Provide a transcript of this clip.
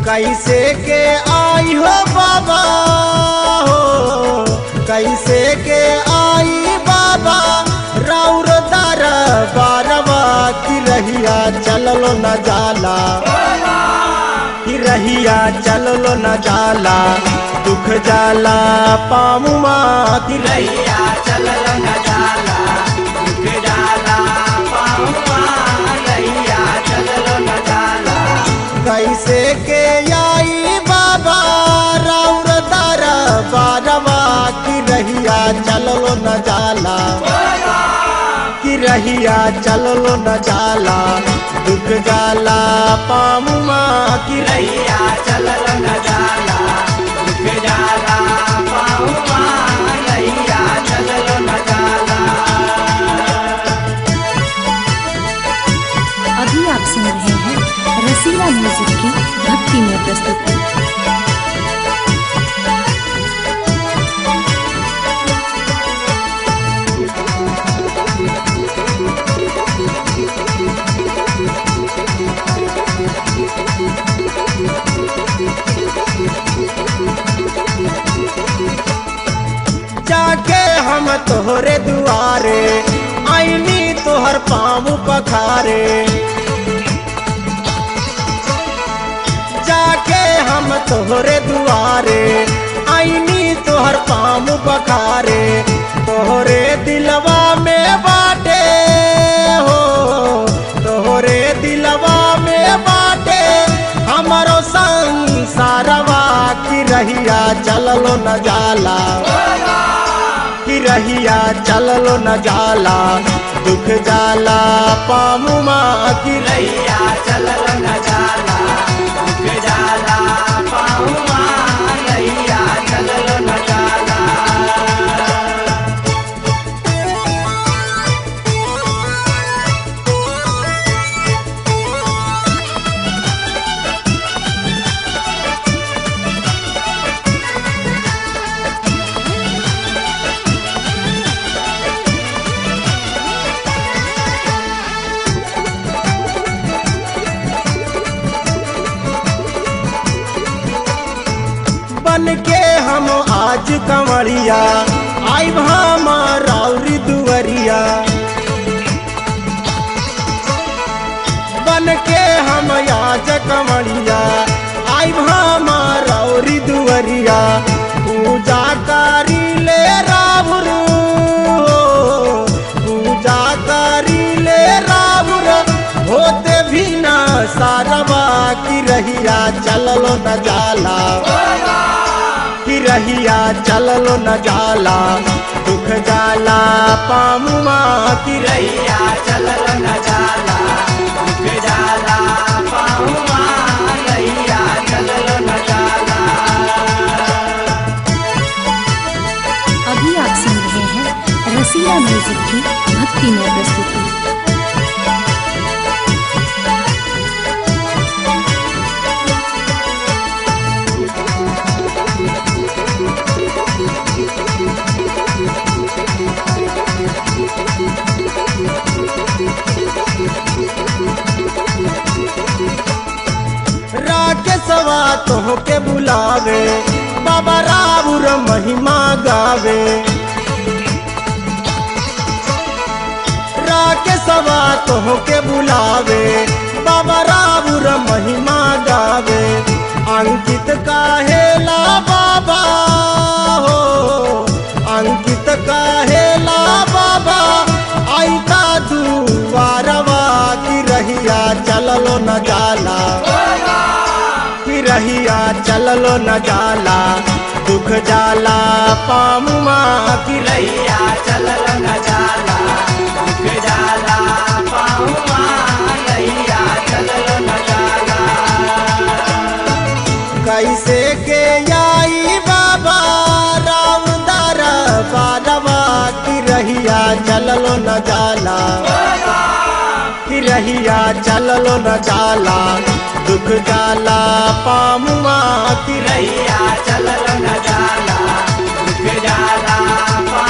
कैसे के आई हो बाबा हो कैसे के आई बाबा राउर दर बारवा की रहिया चललो न जाला की रहिया चललो न जाला दुख जाला पामुमा की रहिया रैया चलल न जाला दुख जाला पाऊआ रैया चलल न जाला कैसे के आई बाबा राउर दर बारवा की रहिया चललो न जाला की रहिया चललो न जाला दुख जाला पामुमा की रहिया रैया चलल न जाला दुख जाला पाऊआ रैया चलल न जाला अभी आप सुन रहे हैं रसीला म्यूजिक की भक्ति में प्रस्तुति जाके हम तोहरे दुआरे आईनी तोहर पाँव पखारे जाके हम तोहरे दुआरे आईनी तोहर पाँव पखारे तोहरे दिलवा में बाटे हो तोहरे दिलवा में बाटे हमारो संसारवा की रहिया चललो न जाला की रहिया चललो न जाला दुख जाला पामुमा की रहिया रैया चलल न जाला दुख जाला पाऊआ रैया चलल न जाला बन के हम आज कंवरिया आई हमारी दुवरिया बन के हम आज कंवरिया आई हमारी दुवरिया पूजा करी ले राहुल पूजा करी ले राहुल होते भी ना सारवा की रहिया चललो न जाला की रहिया चललो न जाला दुख जाला पामुमा की रहिया रैया चलल न जाला दुख जाला पाऊआ रैया चलल न जाला अभी आप सुन रहे हैं रसीला म्यूजिक की भक्ति में प्रस्तुति राकेशवा तोह के बुलावे बाबा राउर महिमा गावे राकेशवा तोह के बुलावे बाबा राउर महिमा गावे अंकित काहेला बाबा हो अंकित काहेला बाबा आईता दुआरवा की रहिया चललो न जाला की रहिया चललो न जाला दुख जाला पामुमा की रहिया रैया चलल न जाला दुख जाला पाऊआ रैया चलल न जाला कैसे के आई बाबा रामदार बारवा की रहिया चललो न जाला की रहिया चललो न जाला दुख जाला पामुआ की रहिया रैया चलल न जाला दुख जाला